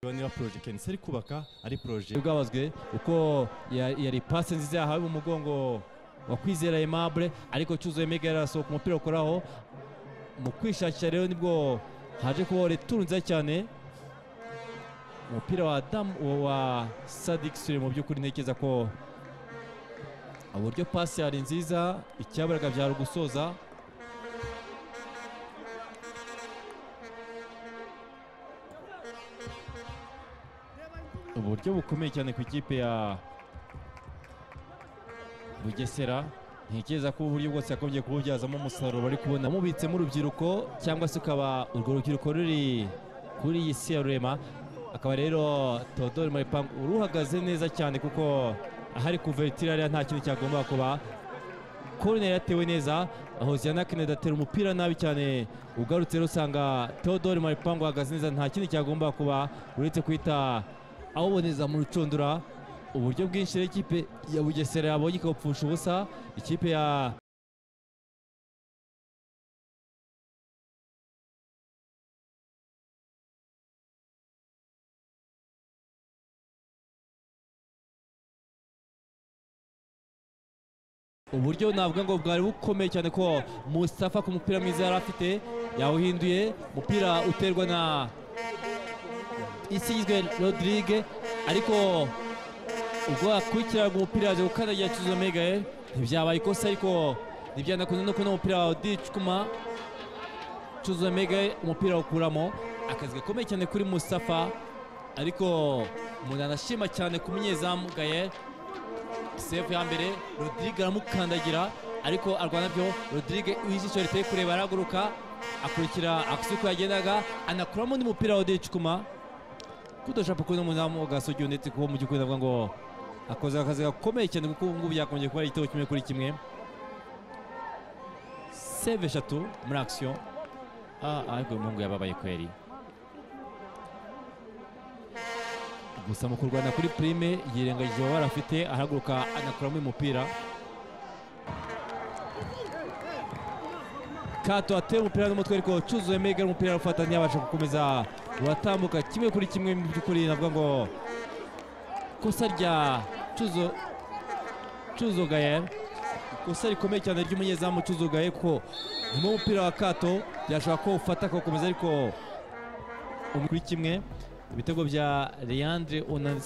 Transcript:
Ivanira Projet ni Serikuba ari projet bwabazwe uko ya- yari pase nziza yahawe mu mugongo wa kwizera Aimable ariko cyuzuye Mega yarasohoka umupira ukoraho mu kwishakira rero nibwo haje kubaho returu nziza cyane umupira wa Adam wa- wa Sadik Sule mu by'ukuri ntekereza ko uburyo pasi yari nziza icyaburaga byari gusoza uburyo bukomeye cyane ku ikipe ya bugesera ntekereza ko uburyo bwose yakomeje kububyazamo umusaruro bari kubona mubitsemo urubyiruko cyangwa se ukaba urwo rubyiruko ruri kuri iyi si ya rurema akaba rero teodore maripangu uruhagaze neza cyane kuko ahari kuvertira rero nta kintu cyagomba kuba koroneri yatewe neza hoziyana kenedi atera umupira nabi cyane ugarutse rero usanga teodore maripangu ahagaze neza nta kindi cyagomba kuba uretse kwita awuboneza mu rucundura uburyo bwinshi rero ikipe ya bugesera yabonye ikabupfusha ubusa ikipe ya uburyo navuga ngo bwari bukomeye cyane ko Mustafa ku mupira mwiza yari afite yawuhinduye umupira uterwa na isizwe Rodrigue ariko ubwo yakurikiraga umupira yaje gukandagira Cyuzuzo Megael ntibyabaye ikosa ariko ntibyanakunze no kubona umupira wa Dicuma Cyuzuzo Megael umupira awukuramo akazi gakomeye cyane kuri Mustafa ariko umuntu anashima cyane ku munyezamu Gael sefu ya mbere Rodrigue aramukandagira ariko arwana byo Rodrigue ijisho riteye kureba arahaguruka akurikira akusi uko yagendaga anakuramo undi mupira wa Dicuma kudashaka kubona umunyamu gasogi ndetse kuba mu by'ukuri navuga ngo akoze akazi gakomeye cyane kuko ubu ngubu yakomeje kuba ari igitego kimwe kuri kimwe seve eshatu muri akisiyo ah ariko uyu muhungu yababaye kweri gusa mu kurwana kuri prime yirengagije uwari afite arahaguruka anakuramo uyu mupira kato ateye umupira n'umutwe ariko cyuzuye mega umupira arufata ntiyabasha gukomeza uratambuka kimwe kuri kimwe mu by'ukuri navuga ngo ikosa rya cyuzo cyuzo gaye ikosa rikomeye cyane ry'umunyezamu cyuzo gaye kuko nyuma y'umupira wa kato byashobora ko ufata akawukomeza ariko umwe kuri kimwe ibitego bya leandre onansi